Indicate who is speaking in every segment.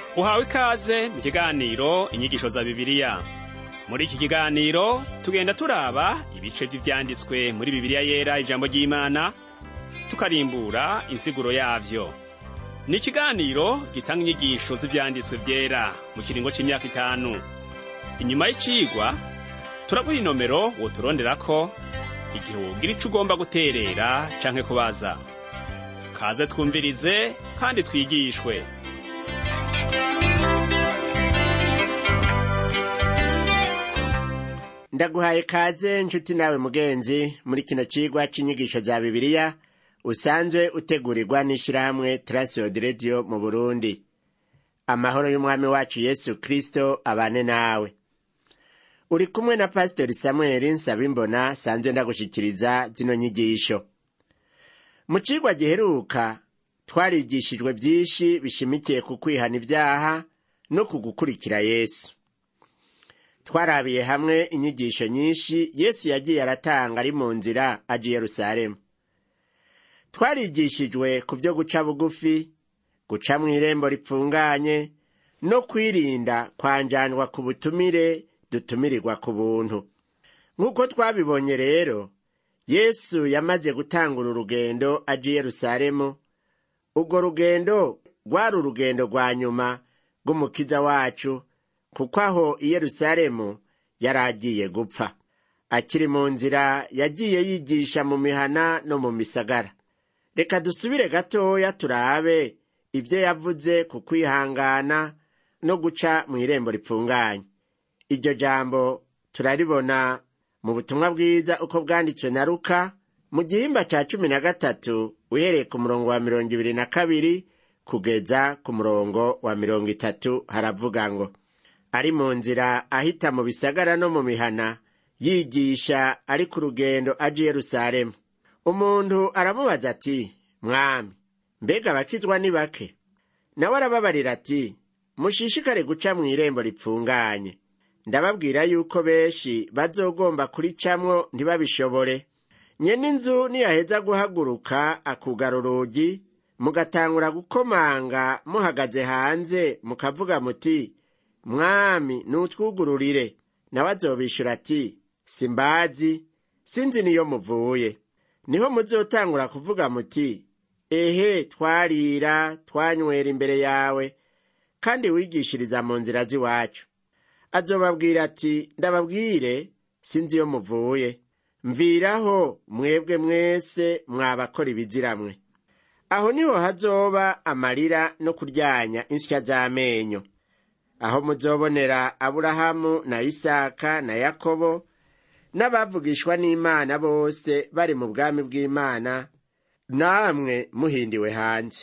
Speaker 1: uhawe ikaze mu kiganiro inyigisho za bibiliya muri iki kiganiro tugenda turaba ibice by'ibyanditswe muri bibiliya yera ijambo ry'imana tukarimbura insiguro yavyo ni ikiganiro gitanga inyigisho z'ibyanditswe byera mu kiringo c'imyaka itanu inyuma y'icigwa turaguha inomero woturonderako igihe wogira ico ugomba guterera canke kubaza kaze twumvirize kandi twigishwe
Speaker 2: ndaguhaye kaze nshuti nawe mugenzi muri kino cigwa c'inyigisho za bibiliya usanzwe utegurirwa n'ishirahamwe trasiod radio mu burundi amahoro y'umwami wacu yesu kristo abane nawe uri kumwe na pastori samueli nsabimbona sanzwe ndagushikiriza zino nyigisho mu cigwa giheruka twarigishijwe vyinshi bishimikiye ku kwihana ivyaha no ku gukurikira yesu twarabiye hamwe inyigisho nyinshi yesu yagiye aratanga ari mu nzira aja i yerusalemu twarigishijwe ku byo guca bugufi guca mu irembo ripfunganye no kwirinda kwanjanjwa ku butumire dutumirirwa ku buntu nk'uko twabibonye rero yesu yamaze gutangura urugendo aja i yerusalemu urwo rugendo rwari urugendo rwa nyuma rw'umukiza wacu kuko aho i yerusalemu yari agiye gupfa akiri mu nzira yagiye yigisha mu mihana no mu misagara reka dusubire gatoya turabe ibyo yavuze ku kwihangana no guca mu irembo ripfunganye iryo jambo turaribona mu butumwa bwiza uko bwanditswe na ruka mu gihimba cya cumi na gatatu uhereye ku murongo wa mirongo ibiri na kabiri kugeza ku murongo wa mirongo itatu haravuga ngo ari mu nzira ahita mu bisagara no mu mihana yigisha ari ku rugendo aja i yerusalemu umuntu aramubaza ati mwami mbega abakizwa ni bake nawe arababarira ati mushishikare guca mu irembo ripfunganye ndababwira yuko benshi bazogomba kuricamwo ntibabishobore nyene inzu niyaheza guhaguruka akugara urugi mugatangura gukomanga muhagaze hanze mukavuga muti mwami nutwugururire nawe azobishura ati simbazi sinzi niyo muvuye niho muzotangura kuvuga muti ehe twarira twanywera imbere yawe kandi wigishiriza mu nzira z'iwacu azobabwira ati ndababwire sinzi iyo muvuye mviraho mwebwe mwese mwabakora ibiziramwe aho niho hazoba amarira no kuryanya insya z'amenyo aho muzobonera aburahamu na isaka na yakobo n'abavugishwa n'imana bose bari mu bwami bw'imana namwe muhindiwe hanze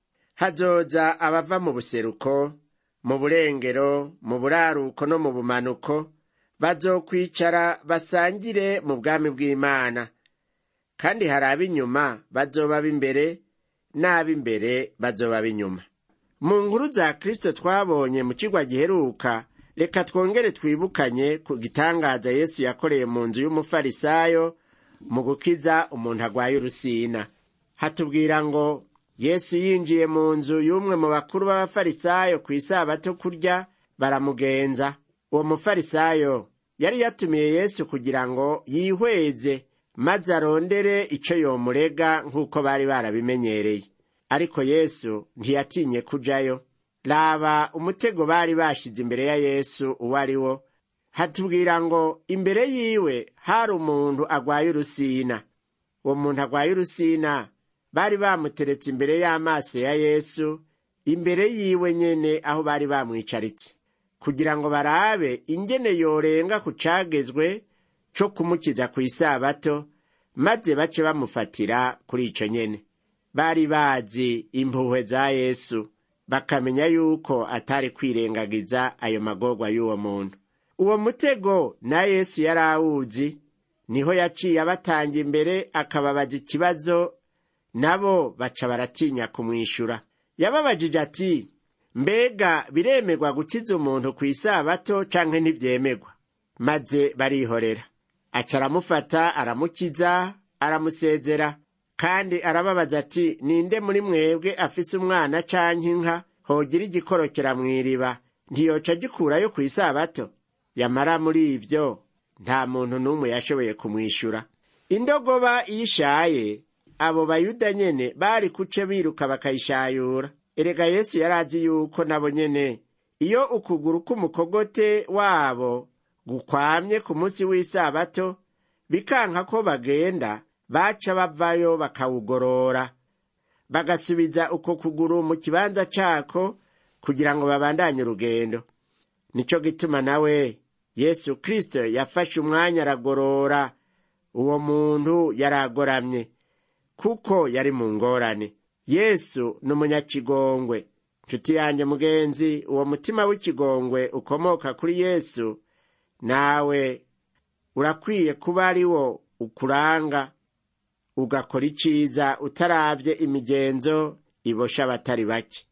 Speaker 2: hazoza abava mu buseruko mu burengero mu buraruko no mu bumanuko bazokwicara basangire mu bwami bw'imana kandi hari ab'inyuma bazoba b'imbere n'ab'imbere bazoba b'inyuma mu nkuru za kristo twabonye mu kigwa giheruka reka twongere twibukanye ku gitangaza yesu yakoreye mu nzu y'umufarisayo mu gukiza umuntu agwaye urusina hatubwira ngo yesu yinjiye mu nzu y'umwe mu bakuru b'abafarisayo ku isabato kurya baramugenza uwo mufarisayo yari yatumiye yesu kugira ngo yihweze maze arondere ico yomurega nk'uko bari barabimenyereye ariko yesu ntiyatinye kujayo raba umutego bari bashize imbere ya yesu uwo ari wo hatubwira ngo imbere yiwe hari umuntu agwaye urusina uwo muntu agwaye urusina bari bamuteretse imbere y'amaso ya yesu imbere yiwe nyene aho bari bamwicaritse kugira ngo barabe ingene yorenga ku cagezwe co kumukiza ku isabato maze bace bamufatira kuri ico nyene bari bazi impuhwe za yesu bakamenya yuko atari kwirengagiza ayo magorwa y'uwo muntu uwo mutego na yesu yari awuzi niho yaciye abatanga imbere akababaza ikibazo nabo baca baratinya kumwishura yababajije ati mbega biremerwa gukiza umuntu ku isabato canke ntivyemegwa maze barihorera aca aramufata aramukiza aramusezera kandi arababaza ati ninde muri mwebwe afise umwana canke inka hogira igikorokera mw'iriba ntiyoca gikurayo ku isabato yamara muri ivyo nta muntu n'umwe yashoboye kumwishura indogoba iyo ishaye abo bayuda nyene bari kuce biruka bakayishayura erega yesu yari azi yuko nabo nyene iyo ukuguru k'umukogote wabo gukwamye ku munsi w'isabato bikanka ko bagenda baca bavayo bakawugorora bagasubiza uko kuguru mu kibanza cako kugira ngo babandanye urugendo nico gituma nawe yesu kristo yafashe umwanya aragorora uwo muntu yari agoramye kuko yari mu ngorane yesu ni umunyakigongwe nshuti yanjye mugenzi uwo mutima w'ikigongwe ukomoka kuri yesu nawe urakwiye kuba ari wo ukuranga ugakora iciza utaravye imigenzo ibosha abatari bake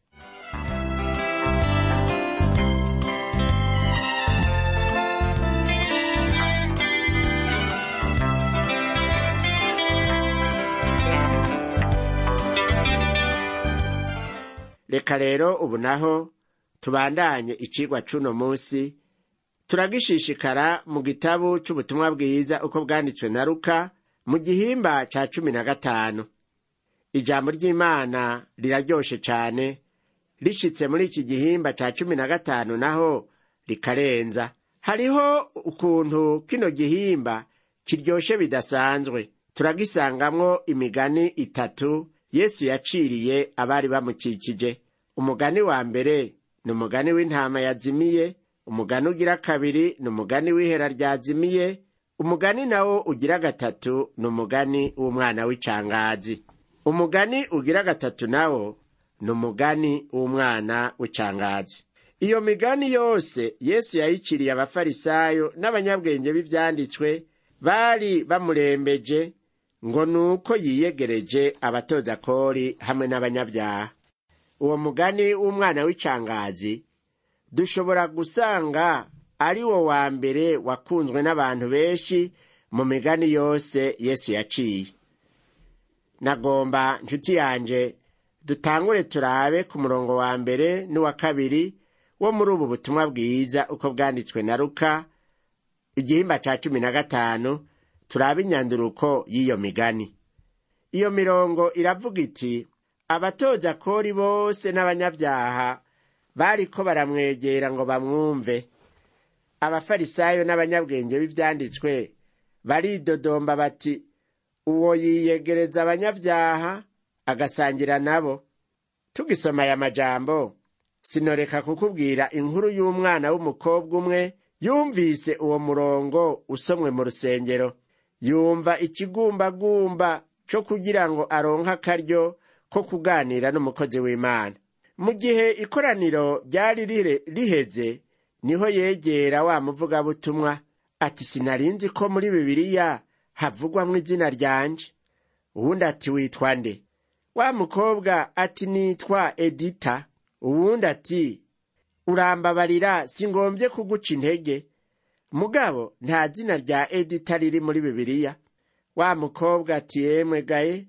Speaker 2: reka rero ubu naho tubandanye icigwa c'uno musi turagishishikara mu gitabu c'ubutumwa bwiza uko bwanditswe na luka mu gihimba ca cumi na gatanu ijambo ry'imana riraryoshe cane rishitse muri iki gihimba ca cumi na gatanu naho rikarenza hariho ukuntu kino gihimba kiryoshe bidasanzwe turagisangamwo imigani itatu yesu yaciriye abari bamukikije umugani wa mbere ni umugani w'intama yazimiye umugani ugira kabiri ni umugani w'ihera ryazimiye umugani nawo ugira gatatu ni umugani w'umwana w'icangazi umugani ugira gatatu nawo ni umugani w'umwana w'icangazi iyo migani yose yesu yayiciriye abafarisayo n'abanyabwenge b'ivyanditswe bari bamurembeje ngo ni uko yiyegereje abatoza kori hamwe n'abanyabyaha uwo mugani w'umwana w'icangazi dushobora gusanga ari wo wa mbere wakunzwe n'abantu benshi mu migani yose yesu yaciye nagomba nshuti yanje dutangure turabe ku murongo wa mbere n'uwa kabiri wo muri ubu butumwa bwiza uko bwanditswe na luka igihimba ca cumi na gatanu turabe inyanduruko y'iyo migani iyo mirongo iravuga iti abatoza kori bose n'abanyabyaha bariko baramwegera ngo bamwumve abafarisayo n'abanyabwenge b'ivyanditswe baridodomba bati uwo yiyegereza abanyabyaha agasangira nabo tugisoma aya majambo sinoreka kukubwira inkuru y'umwana w'umukobwa umwe yumvise uwo murongo usomwe mu rusengero yumva ikigumbagumba co kugira ngo aronke akaryo ko kuganira n'umukozi w'imana mu gihe ikoraniro ryari riheze niho yegera wa muvugabutumwa ati sinarinzi ko muri bibiliya havugwamwo izina ryanje uwundi ati witwa nde wa mukobwa ati nitwa edita uwundi ati urambabarira singombye kuguca intege mugabo nta zina rya edita riri muri bibiliya wa mukobwa ati yemwe gaye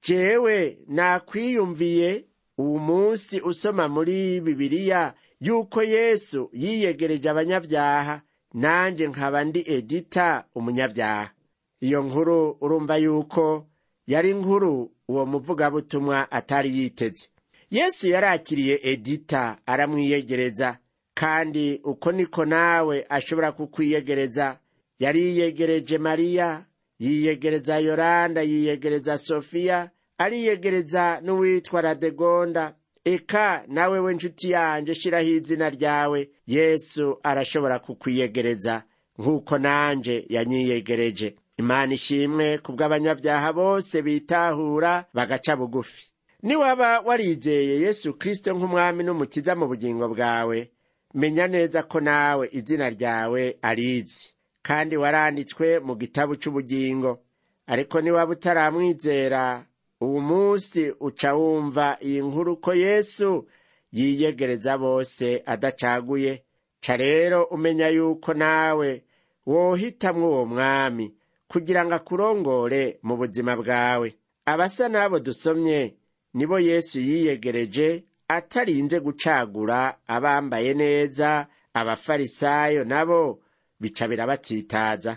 Speaker 2: jewe nakwiyumviye uwu munsi usoma muri bibiliya yuko yesu yiyegereje abanyabyaha nanje nkaba ndi edita umunyabyaha iyo nkuru urumva yuko yari inkuru uwo muvugabutumwa atari yiteze yesu yarakiriye edita aramwiyegereza kandi uko niko nawe ashobora kukwiyegereza yariyegereje mariya yiyegereza yoranda yiyegereza sofiya ariyegereza n'uwitwa radegonda eka nawe we nshuti yanje shiraho izina ryawe yesu arashobora kukwiyegereza nk'uko nanje yanyiyegereje imana ishimwe kubw'abanyabyaha bose bitahura bagaca bugufi niwaba warizeye yesu kristo nk'umwami n'umukiza mu bugingo bwawe menya neza ko nawe izina ryawe arizi kandi waranditswe mu gitabo cy'ubugingo ariko niwaba utaramwizera uwu munsi uca wumva iyi nkuru ko yesu yiyegereza bose adacaguye ca rero umenya yuko nawe wohitamwo uwo mwami kugira ngo akurongore mu buzima bwawe abasa n'abo dusomye nibo yesu yiyegereje atarinze gucagura abambaye neza abafarisayo nabo bica birabatsitaza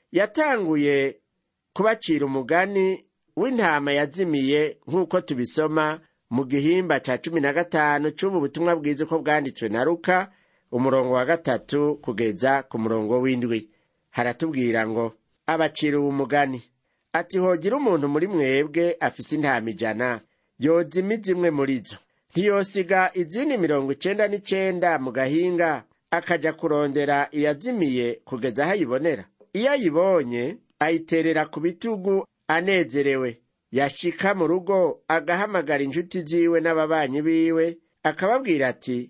Speaker 2: yatanguye kubacira umugani w'intama yazimiye nk'uko tubisoma mu gihimba ca cumi na gatanu c'ubu butumwa bwiza uko bwanditswe na ruka umurongo wa gatatu kugeza ku murongo w'indwi haratubwira ngo abacira uwo mugani ati hogira umuntu muri mwebwe afise intama ijana yozima zimwe muri zo ntiyosiga izindi mirongo icenda n'icenda mu gahinga akaja kurondera iyazimiye kugeza aho ayibonera iyo ayibonye ayiterera ku bitugu anezerewe yashika mu rugo agahamagara inshuti ziwe n'ababanyi biwe akababwira ati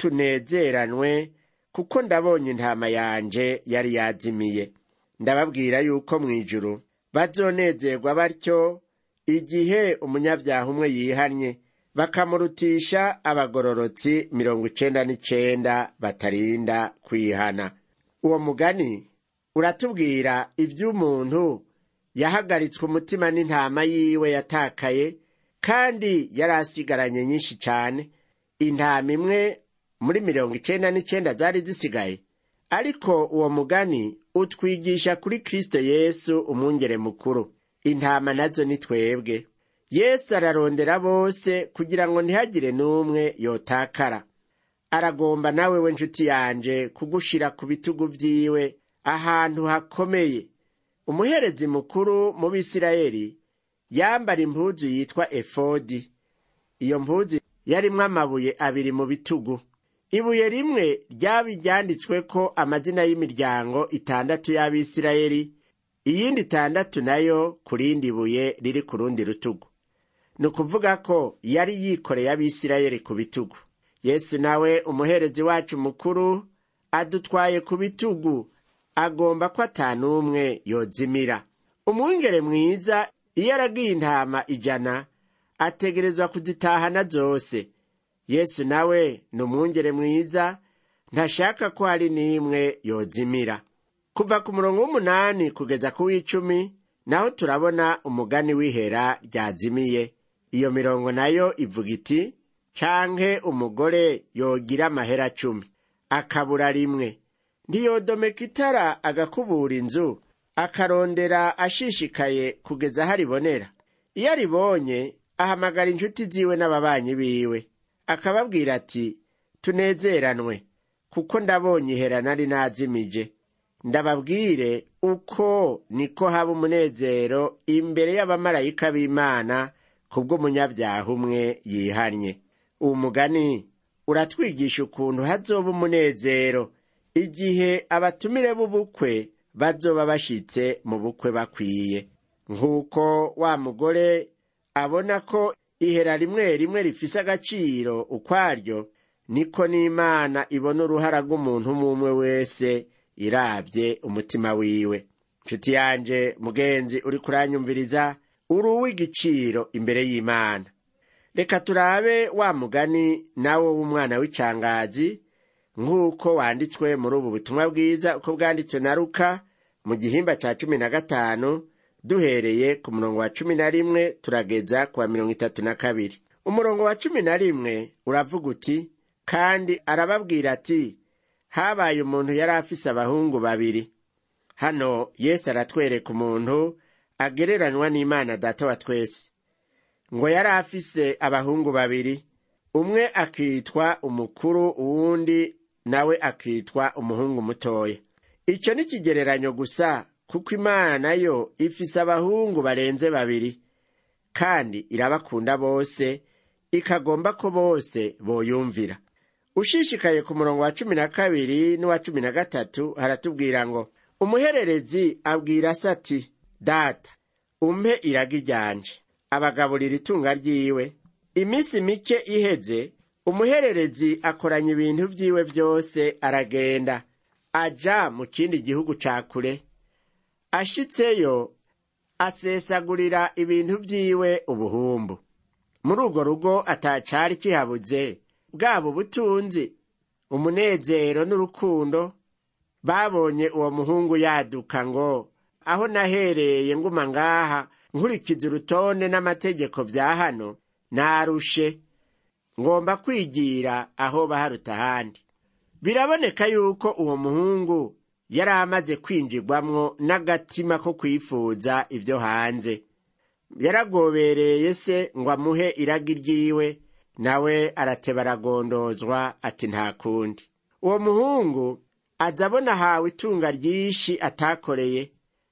Speaker 2: tunezeranwe kuko ndabonye intama yanje yari yazimiye ndababwira yuko mu ijuru bazonezerwa batyo igihe umunyabyaha umwe yihannye bakamurutisha abagororotsi mirongo icenda n'icenda batarinda kwihana uwo mugani uratubwira iby'umuntu yahagaritswe umutima n'intama yiwe yatakaye kandi yari asigaranye nyinshi cyane intama imwe muri mirongo icenda n'icenda zari zisigaye ariko uwo mugani utwigisha kuri kristo yesu umwungere mukuru intama nazo ni twebwe yesu ararondera bose kugira ngo ntihagire n'umwe yotakara aragomba nawe we nshuti yanje kugushira ku bitugu vyiwe ahantu hakomeye umuherezi mukuru mu bisirayeli yambara impuzu yitwa efodi iyo mpuzu yarimwo amabuye abiri mu bitugu ibuye rimwe ryaba ryanditsweko amazina y'imiryango itandatu y'abisirayeli iyindi itandatu nayo ku rindi buye riri ku rundi rutugu ni ukuvuga ko yari yikoreye abisirayeli ku bitugu yesu nawe umuherezi wacu mukuru adutwaye ku bitugu agomba ko atanumwe yozimira umwungere mwiza iyo aragiye intama ijana ategerezwa kuzitahana zose yesu nawe ni umwungere mwiza ntashaka ko hari n'imwe yozimira kuva ku murongo w'umunani kugeza ku w'icumi naho turabona umugani w'ihera ryazimiye iyo mirongo nayo ivuga iti canke umugore yogira amahera cumi akabura rimwe ntiyodomeka itara agakubura inzu akarondera ashishikaye kugeza aho aribonera iyo aribonye ahamagara inshuti ziwe n'ababanyi biwe akababwira ati tunezeranwe kuko ndabonye ihera nari nazimije ndababwire uko niko haba umunezero imbere y'abamarayika b'imana kubw'umunyabyaha umwe yihannye uwo mugani uratwigisha ukuntu hazoba umunezero igihe abatumire b'ubukwe bazoba bashitse mu bukwe bakwiye nk'uko wa mugore abona ko ihera rimwe rimwe rifise agaciro ukwaryo niko n'imana ibona uruhara rw'umuntu umwe wese irabye umutima wiwe nshuti yanje mugenzi uri kuranyumviriza uri uw'igiciro imbere y'imana reka turabe wa mugani nawo w'umwana w'icangazi nk'uko wanditswe muri ubu butumwa bwiza uko bwanditswe na ruka mu gihimba cya cumi na gatanu duhereye ku murongo wa cumi na rimwe turageza ku wa mirongo itatu na kabiri umurongo wa cumi na rimwe uravuga uti kandi arababwira ati habaye umuntu yari afise abahungu babiri hano yesu aratwereka umuntu agereranywa n'imana data wa twese ngo yari afise abahungu babiri umwe akitwa umukuru uwundi nawe akitwa umuhungu mutoya icyo ni ikigereranyo gusa kuko imana nayo ifise abahungu barenze babiri kandi irabakunda bose ikagomba ko bose boyumvira ushishikaye ku murongo wa cumi na kabiri n'uwa cumi na gatatu haratubwira ngo umuhererezi abwira se ati data umpe iragi ryanje abagaburira itunga ryiwe iminsi mike iheze umuhererezi akoranya ibintu vyiwe vyose aragenda aja mu kindi gihugu ca kure ashitseyo asesagurira ibintu vyiwe ubuhumbu muri urwo rugo atacari kihabuze bwaba ubutunzi umunezero n'urukundo babonye uwo muhungu yaduka ngo aho nahereye nguma ngaha nkurikiza urutonde n'amategeko bya hano narushe ngomba kwigira aho baharuta ahandi biraboneka yuko uwo muhungu yari amaze kwinjirwamwo n'agatima ko kwifuza ibyo hanze yaragobereye se ngo amuhe iragi ryiwe nawe arateba aragondozwa ati nta kundi uwo muhungu aza abona ahawe itunga ryinshi atakoreye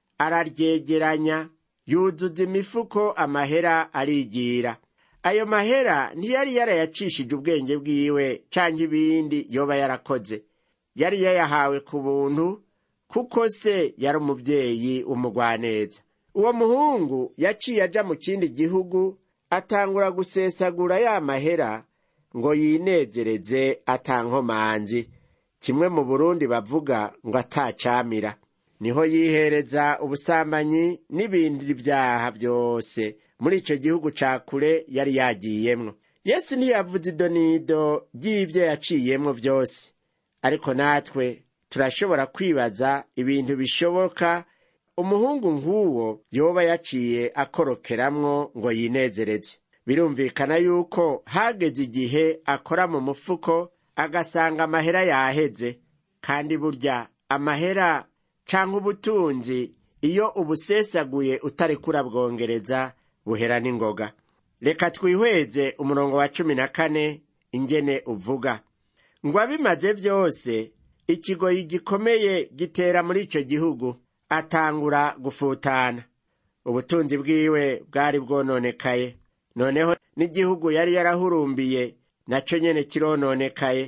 Speaker 2: araryegeranya yuzuza imifuko amahera arigira ayo mahera ntiyari yarayacishije ubwenge bwiwe cyangwa ibindi yoba yarakoze yari yayahawe ku buntu kuko se yari umubyeyi w'umugwaneza uwo muhungu yaciye aja mu kindi gihugu atangura gusesagura ya mahera ngo yinezereze atankomanzi kimwe mu burundi bavuga ngo atacamira niho yihereza ubusambanyi n'ibindi byaha byose muri icyo gihugu ca kure yari yagiyemwo yesu ntiyavuze idonido ry'ibyo yaciyemwo byose ariko natwe turashobora kwibaza ibintu bishoboka umuhungu nk'uwo yoba yaciye akorokeramwo ngo yinezereze birumvikana yuko hageze igihe akora mu mufuko agasanga amahera yaheze kandi burya amahera cyangwa ubutunzi iyo ubusesaguye utari kurabwongereza buhera n'ingoga reka twihweze umurongo wa cumi na kane ingene uvuga ngo abimaze byose ikigoyi gikomeye gitera muri icyo gihugu atangura gufutana ubutunzi bwiwe bwari bwononekaye noneho n'igihugu yari yarahurumbiye nacyo nyene kirononekaye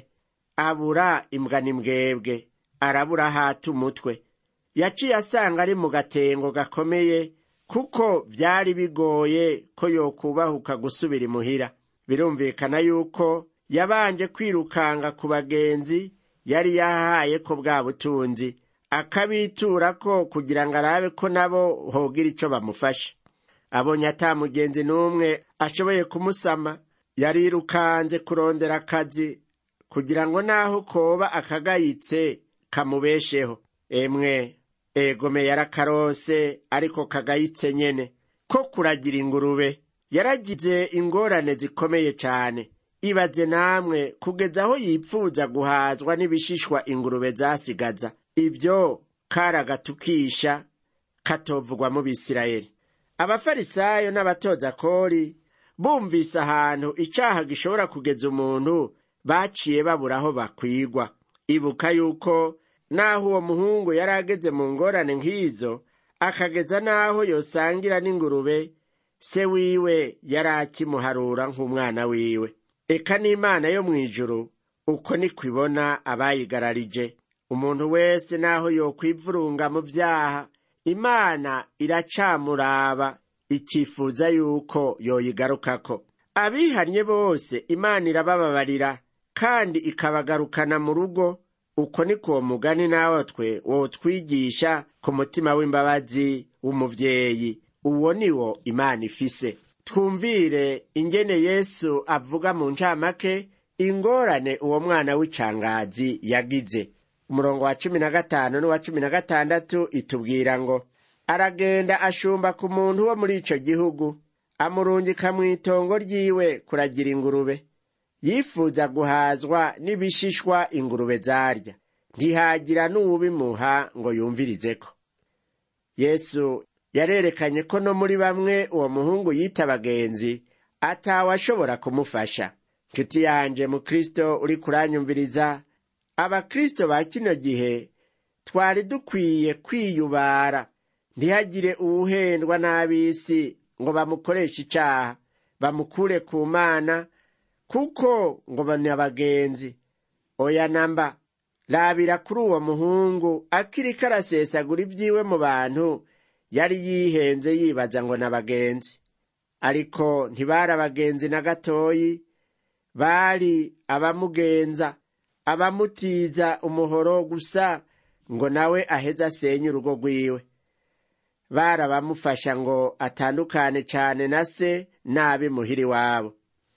Speaker 2: abura imbwa n'imbwebwe arabura hata umutwe yaciye asanga ari mu gatengo gakomeye kuko byari bigoye ko yokubahuka gusubira imuhira birumvikana yuko yabanje kwirukanga ku bagenzi yari yahaye ko bwa butunzi akabitura ko kugira ngo arabe ko nabo hogira icyo bamufasha abonye ata mugenzi n'umwe ashoboye kumusama yarirukanze kurondera akazi kugira ngo naho koba akagayitse kamubesheho emwe egome yarakarose ariko kagayitse nyene ko kuragira ingurube yaragize ingorane zikomeye cyane ibaze namwe kugeza aho yipfuza guhazwa n'ibishishwa ingurube zasigaza ibyo karagatukisha katovugwa mu bisirayeli abafarisayo n'abatoza kori bumvise ahantu icyaha gishobora kugeza umuntu baciye babura aho bakwigwa ibuka yuko naho uwo muhungu yari ageze mu ngorane nk'izo akageza n'aho yosangira n'ingurube se wiwe yari akimuharura nk'umwana wiwe eka n'imana yo mu ijuru uko niko ibona abayigararije umuntu wese naho yokwivurunga mu byaha imana iracamuraba ikifuza yuko yoyigarukako abihannye bose imana irabababarira kandi ikabagarukana mu rugo uko niko uwo mugani natwe wotwigisha ku mutima w'imbabazi w'umuvyeyi uwo ni wo imana ifise twumvire ingene yesu avuga mu ncamake ingorane uwo mwana w'icangazi yagize umurongo wa cumi na gatanu n'uwa cumi na gatandatu itubwira ngo aragenda ashumba ku muntu wo muri ico gihugu amurungika mu itongo ryiwe kuragira ingurube yifuza guhazwa n'ibishishwa ingurube zarya ntihagira n'uwubimuha ngo yumvirizeko yesu yarerekanye ko no muri bamwe uwo muhungu yita abagenzi atawe ashobora kumufasha nshuti yanje mu kristo uri kuranyumviriza abakristo ba kino gihe twari dukwiye kwiyubara ntihagire uwuhendwa n'ab'isi ngo bamukoreshe icaha bamukure ku mana kuko ngo ni abagenzi oya namba rabira kuri uwo muhungu akiriko arasesagura ibyiwe mu bantu yari yihenze yibaza ngo ni abagenzi ariko ntibari abagenzi na gatoyi bari abamugenza abamutiza umuhoro gusa ngo nawe aheze asenye urugo rwiwe bari abamufasha ngo atandukane cyane na se nabi muhiri wabo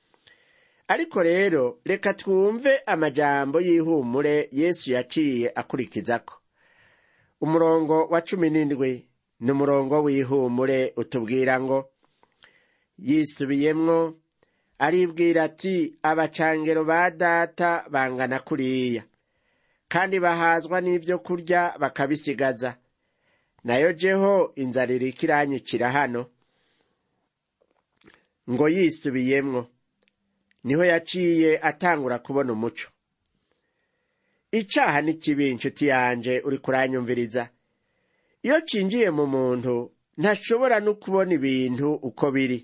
Speaker 2: ariko rero reka twumve amajambo y'ihumure yesu yaciye akurikizako umurongo wa cumi n'indwi ni umurongo w'ihumure utubwira ngo yisubiyemwo aribwira ati abacangero ba data bangana kuriya kandi bahazwa n'ibyo kurya bakabisigaza nayo jeho inzara iriko iranyikira hano ngo yisubiyemwo niho yaciye atangura kubona umuco icaha ni kibi inshuti yanje uri kuranyumviriza iyo cinjiye mu muntu ntashobora no kubona ibintu uko biri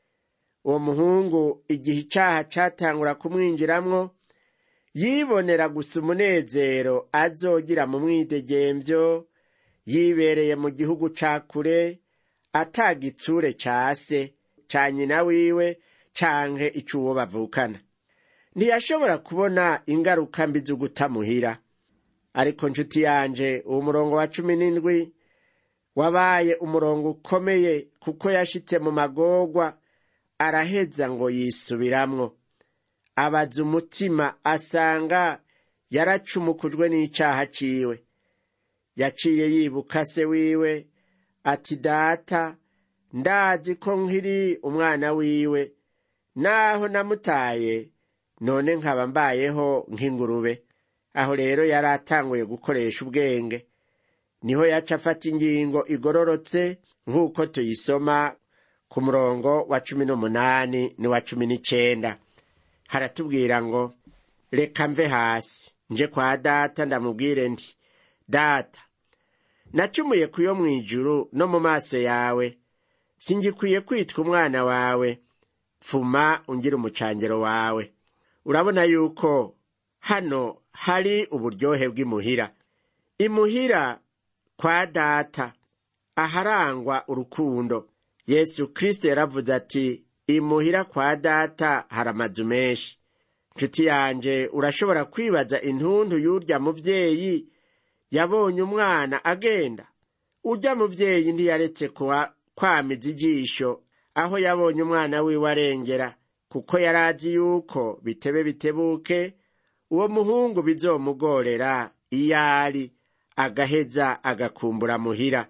Speaker 2: uwo muhungu igihe icaha catangura kumwinjiramwo yibonera gusa umunezero azogira mu mwidegemvyo yibereye mu gihugu ca kure atagitsure ca se ca nyina wiwe canke ic'uwo bavukana ntiyashobora kubona ingaruka mbi z'ugutamuhira ariko nshuti yanje uwo murongo wa cumi n'indwi wabaye umurongo ukomeye kuko yashitse mu magorwa araheza ngo yisubiramwo abaza umutima asanga yaracumukujwe n'icaha ciwe yaciye yibuka se wiwe ati data ndazi ko nkiri umwana wiwe naho namutaye none nkaba mbayeho nk'ingurube aho rero yari atanguye gukoresha ubwenge niho yaca afata ingingo igororotse nk'uko tuyisoma ku murongo wa cumi n'umunani n'uwa cumi n'icenda haratubwira ngo reka mve hasi nje kwa data ndamubwire nti data nacumuye ku yo mw'ijuru no mu maso yawe singikwiye kwitwa umwana wawe pfuma ungira umucangero wawe urabona yuko hano hari uburyohe bw'imuhira imuhira kwa data aharangwa urukundo yesu kristo yaravuze ati imuhira kwa data hari amazu menshi nshuti yanje urashobora kwibaza intuntu y'urya muvyeyi yabonye umwana agenda urya muvyeyi ntiyaretse kwamiza ijisho aho yabonye umwana wiwe arengera kuko yari azi yuko bitebe bitebuke uwo muhungu bizomugorera iyo ari agaheza agakumbura muhira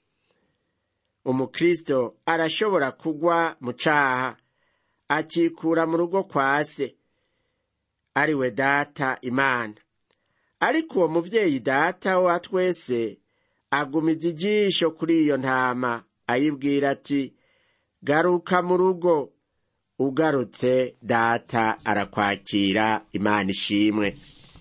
Speaker 2: umukristo arashobora kugwa mu caha akikura mu rugo kwa se ari we data imana ariko uwo muvyeyi data wa twese agumiza ijisho kuri iyo ntama ayibwira ati garuka mu rugo ugarutse data arakwakira imana ishimwe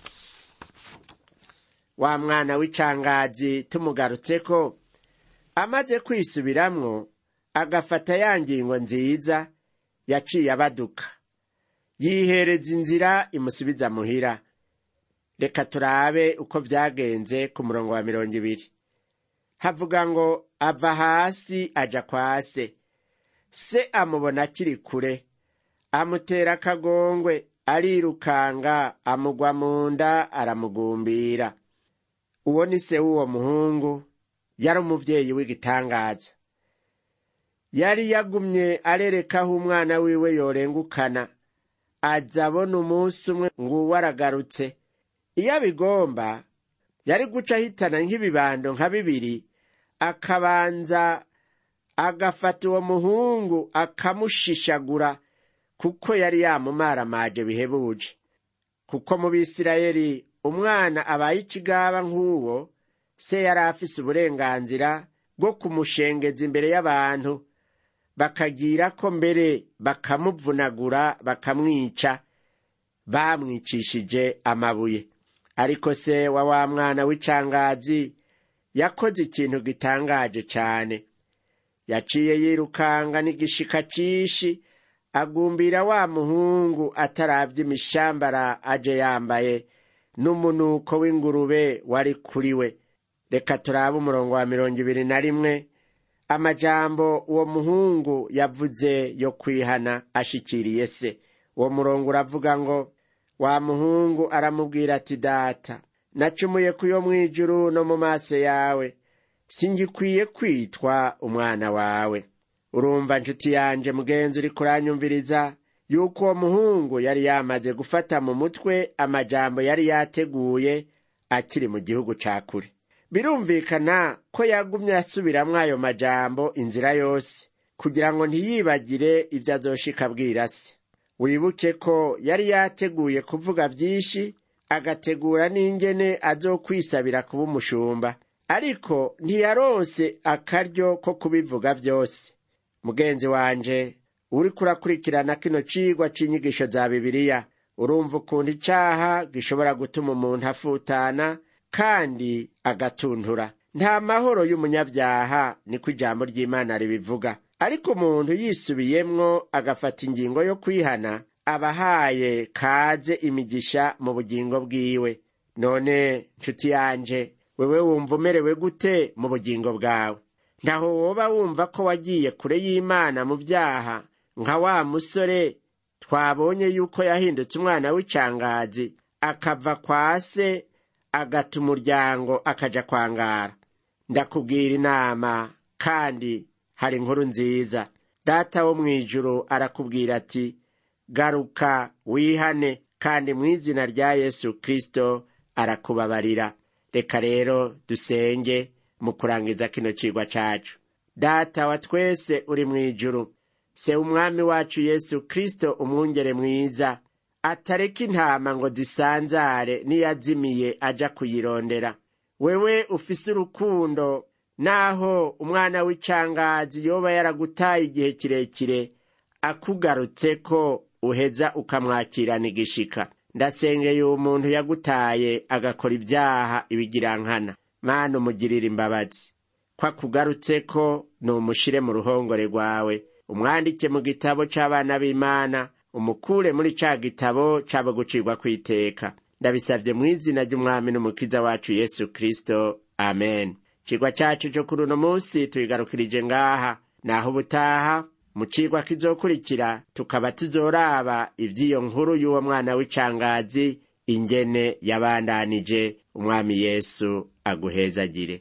Speaker 2: wa mwana w'icangazi tumugarutseko amaze kwisubiramwo agafata ya ngingo nziza yaciye abaduka yihereza inzira imusubiza muhira reka turabe uko vyagenze ku murongo wa mirongo ibiri havuga ngo ava hasi aja kwa se se amubona akiri kure amutera akagongwe arirukanga amugwa mu nda aramugumbira uwo ni se w'uwo muhungu yari umuvyeyi w'igitangaza yari yagumye arereka aho umwana wiwe yorengukana aza abona umunsi umwe nguwo aragarutse iyo abigomba yari guca ahitana nk'ibibando nka bibiri akabanza agafata uwo muhungu akamushishagura kuko yari yamumaramaje bihebuje kuko mu bisirayeli umwana abaye ikigaba nk'uwo se yari afise uburenganzira bwo kumushengeza imbere y'abantu bakagira ko mbere bakamuvunagura bakamwica bamwicishije amabuye ariko se wa wa mwana w'icangazi yakoze ikintu gitangaje cyane yaciye yirukanga n'igishika cishi agumbira wa muhungu ataravye imishambara aje yambaye n'umunuko w'ingurube wari kuri we reka turabe umurongo wa mirongo ibiri na rimwe amajambo uwo muhungu yavuze yo kwihana ashikiriye se uwo murongo uravuga ngo wa muhungu aramubwira ati data nacumuye ku yo mw'ijuru no mu maso yawe singikwiye kwitwa umwana wawe urumva nshuti yanje mugenzi uri kuranyumviriza yuko uwo muhungu yari yamaze gufata mu mutwe amajambo yari yateguye akiri mu gihugu ca kure birumvikana ko yagumye asubiramwo ayo majambo inzira yose kugira ngo ntiyibagire ibyo azoshika abwira se wibuke ko yari yateguye kuvuga byinshi agategura n'ingene azokwisabira kuba umushumba ariko ntiyaronse akaryo ko kubivuga byose mugenzi wanje uriko urakurikirana kino cigwa c'inyigisho za bibiliya urumva ukuntu icaha gishobora gutuma umuntu afutana kandi agatuntura nta mahoro y'umunyabyaha niko ijambo ry'imana ribivuga ariko umuntu yisubiyemwo agafata ingingo yo kwihana aba ahaye kaze imigisha mu bugingo bwiwe none nshuti yanje wewe wumva umerewe gute mu bugingo bwawe ntaho woba wumva ko wagiye kure y'imana mu byaha nka wa musore twabonye yuko yahindutse umwana w'icangazi akava kwa se agata umuryango akaja kwangara ndakubwira inama kandi hari inkuru nziza data wo mu ijuru arakubwira ati garuka wihane kandi mu izina rya yesu kristo arakubabarira reka rero dusenge mu kurangiza kino cigwa cacu data wa twese uri mu ijuru se umwami wacu yesu kristo umwungere mwiza atareka intama ngo zisanzare niyazimiye aja kuyirondera wewe ufise urukundo naho umwana w'icangazi yoba yaragutaye igihe kirekire akugarutse ko uheza ukamwakirana igishika ndasengeye uwo muntu yagutaye agakora ibyaha ibigirankana mana umugirira imbabazi ko akugarutse ko numushire mu ruhongore rwawe umwandike mu gitabo c'abana b'imana umukure muri ca gitabo cabo gucirwa kw'iteka ndabisavye mu izina ry'umwami n'umukiza wacu yesu kristo amen cigwa cacu co kuri uno munsi tuyigarukirije ngaha naho ubutaha mu cigwa kizokurikira tukaba tuzoraba ivy'iyo nkuru y'uwo mwana w'icangazi ingene yabandanije umwami yesu aguhezagire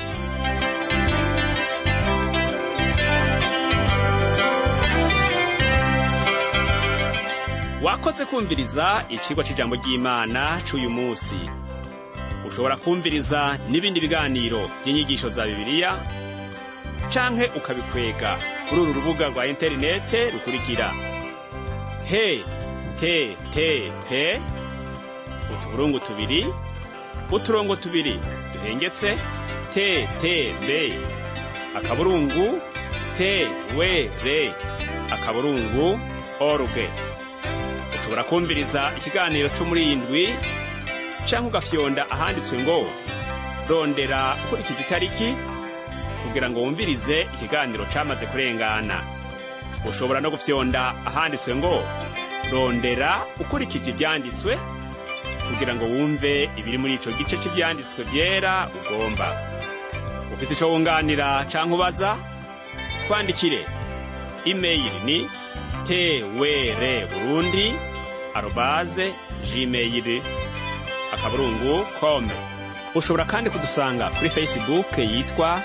Speaker 1: wakoze kumviriza icigwa c'ijambo ry'imana c'uyu munsi ushobora kumviriza n'ibindi biganiro by'inyigisho za bibiliya canke ukabikwega kuri uru rubuga rwa interinete rukurikira he te te pe utuburungu tubiri uturongo tubiri duhengetse te te be akaburungu te we re akaburungu oruge ushobora kumviriza ikiganiro co muri iyi ndwi canke ugafyonda ahanditswe ngo rondera ukurikije itariki kugira ngo wumvirize ikiganiro camaze kurengana ushobora no gufyonda ahanditswe ngo rondera ukurikije ivyanditswe kugira ngo wumve ibiri muri ico gice c'ivyanditswe vyera ugomba ufise ico wunganira canke ubaza twandikire imeyili ni twr burundi arobaze gmail akaburungu kome ushobora kandi kudusanga kuri facebook yitwa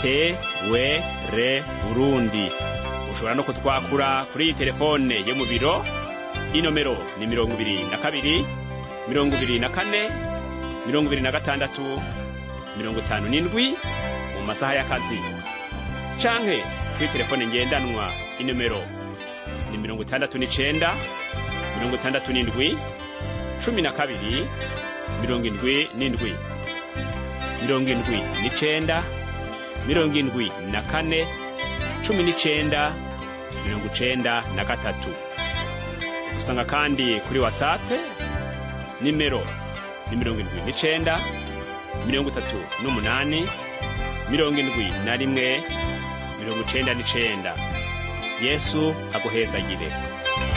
Speaker 1: twr burundi ushobora no kutwakura kuri iyi telefone yo mu biro inomero ni mirongo ibiri na kabiri mirongo ibiri na kane mirongo ibiri na gatandatu mirongo itanu n'indwi mu masaha y'akazi canke kuri telefone ngendanwa inomero ni mirongo itandatu n'icenda mirongo itandatu n'indwi cumi na kabiri mirongo indwi n'indwi mirongo indwi n'icenda mirongo indwi na kane cumi n'icenda mirongo icenda na gatatu dusanga kandi kuri watsapu nimero ni mirongo indwi n'icenda mirongo itatu n'umunani mirongo indwi na rimwe mirongo icenda n'icenda yesu aguhezagire